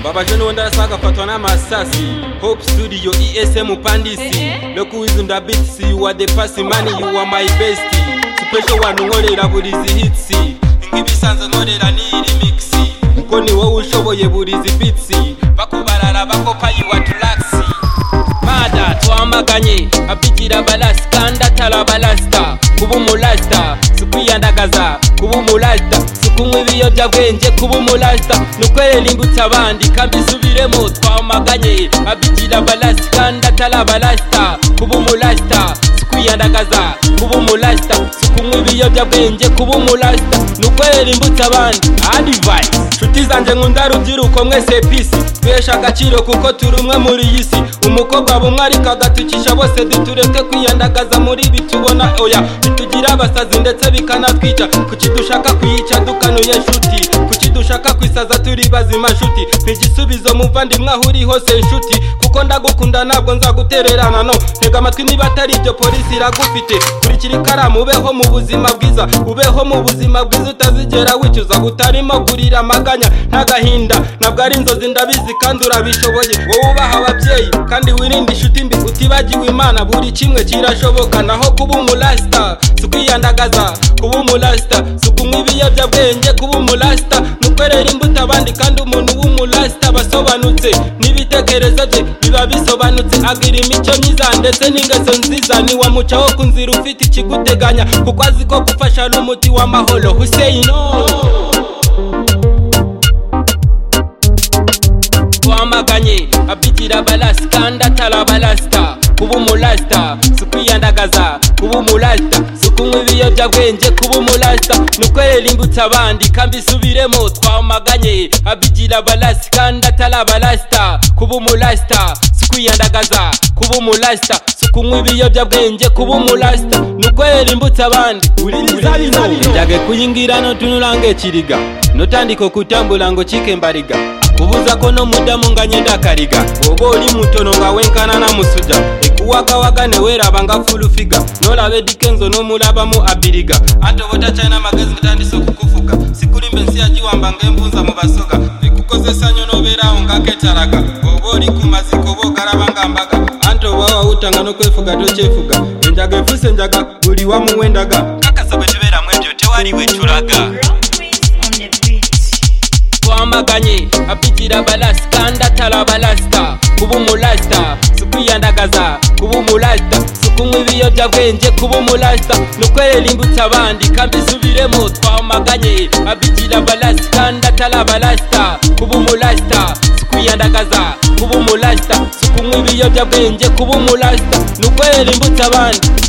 mbabaje n'ubundi arasagafatwa n'amasasi hope studio esm pandisi no kuwizi nda bitisi you are the pasi mani you are my best special one nkorera buri izi hitsi nk'ibisanzwe nkorera n'iri mixi kuko ni wowe ushoboye buri izi bitsi bakubarara bakopa you are drugs mada twamaganye abigira balasi kandi atara balasita kuba umulasita si ukwiyandagaza kuba umulasita si ukunywa ibiyobyabwenge kuba umulasita ni ukwerera imbuto abandi kandi isubiremo twamaganye abigira balasi kandi atara balasita kuba umulasita si ukwiyandagaza kuba umulasita si ukunywa ibiyobyabwenge kuba umulasita ni ukwerera imbuto abandi adivayisi nshuti zanjye nkunda rubyiruko mwese pisi twesha agaciro kuko turi umwe muri iyi si umukobwa bumwe ariko agatukisha bose dutureke kwiyandagaza muri ibi tubona oya bitugira abasazi ndetse bikanatwica kuki dushaka kuyica dukanuye nshuti kuki dushaka kwisaza turi bazima nshuti ntigisubizo muvandimwe aho uri hose nshuti kuko ndagukunda ntabwo nzagutererana no ntega amatwi niba atari ibyo polisi iragufite kurikira ikaramu ubeho mu buzima bwiza ubeho mu buzima bwiza utazigera wicuza utarimo kurira amaganya n'agahinda ntabwo ari inzozi ndabizi kandi urabishoboye wowe ubaha ababyeyi kandi wirinde inshuti mbi utibagiwe imana buri kimwe kirashoboka naho kuba umulasita si ukwiyandagaza kuba umulasita si ukunywa ibiyobyabwenge kuba umulasita ni ukwerera imbuto abandi kandi umuntu w'umulasita aba asobanutse n'ibitekerezo bye biba bisobanutse agira imico myiza ndetse n'ingeso nziza ntiwamucaho ku nzira ufite ikiguteganya kuko azi ko gufasha n'umuti w'amahoro huseyino twamaganye abigira balasi kandi atara balasita kuba umulasita si ukwiyandagaza kuba umulasita si ukunywa ibiyobyabwenge kuba umulasita ni ukwerera imbuto abandi kandi isubiremo twamaganye abigira balasi kandi atara balasita kuba umulasita si ukwiyandagaza kuba umulasita si ukunywa ibiyobyabwenge kuba umulasita ni ukwerera imbuto abandi uri muzabino njyage kuyingira notunurange kiriga notandika okutambula ngo chike mbariga kubuza ko no mudamu nganyenda kariga bwoba oli mutono nga wenkana namusuja ekuwagawaga neweraba nga fulufiga nolaba edikenzo nomulabamu abiriga atobota china magezi gatandisa okukufuga sikulimba ensi yagiwamba ngaembunza mu basoga ekukozesa nyo nobeerawo ngaketalaga oba oli ku maziko oba ogalaba nga mbaga antoba wawutanga nokwefuga tokyefuga enjaga efuse enjaga buli wamu wendaga kakasa bwe tuberamu ebyo tewali wekulaga twamaganye abigira balasi kandi atara balasita kuba umulasita si ukwiyandagaza kuba umulasita si ukunywa ibiyobyabwenge kuba umulasita ni ukwerera imbuto abandi kandi isubiremo twamaganye abigira balasi kandi atara balasita kuba umulasita si ukwiyandagaza kuba umulasita si ukunywa ibiyobyabwenge kuba umulasita ni ukwerera imbuto abandi